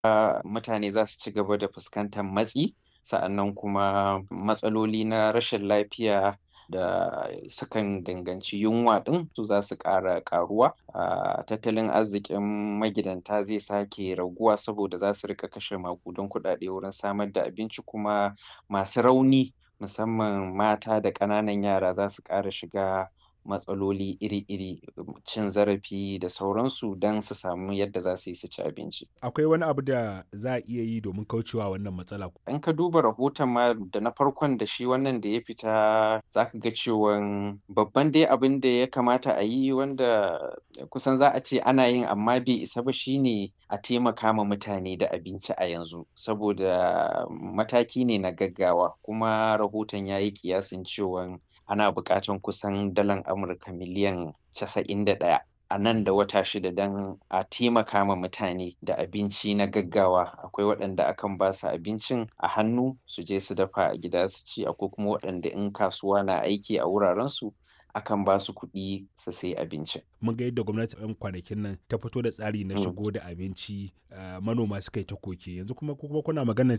mutane za su ci gaba da fuskantar matsi sa'annan kuma matsaloli na rashin lafiya da sukan danganci yunwa ɗin su za su ƙara ƙaruwa a tattalin arzikin magidanta zai sake raguwa saboda za su riƙa kashe maƙudan kuɗaɗe wurin samar da abinci kuma masu rauni musamman mata da ƙananan yara za su ƙara shiga matsaloli iri-iri cin zarafi da sauransu don su samu yadda za su yi su ci abinci. Akwai wani abu da za a iya yi domin kaucewa wannan matsala? In ka duba rahoton ma da na farkon da shi wannan da ya fita za ka ga cewan babban dai abin da ya kamata a yi wanda kusan za a ce ana yin amma bai isa ba shine a taimaka ma mutane da abinci a yanzu saboda mataki ne na gaggawa kuma rahoton ya yi ƙiyasin cewan ana buƙatan kusan dalar Amurka miliyan casa'in da ɗaya a nan da wata shida don a taimaka ma mutane da abinci na gaggawa akwai waɗanda akan ba su abincin a hannu su je su dafa a gida su ci akwai kuma waɗanda in kasuwa na aiki a wurarensu akan ba su kuɗi su sai abincin. Mun ga yadda gwamnati yan kwanakin nan ta fito da tsari na shigo da abinci manoma suka yi ta koke yanzu kuma kuma kuna magana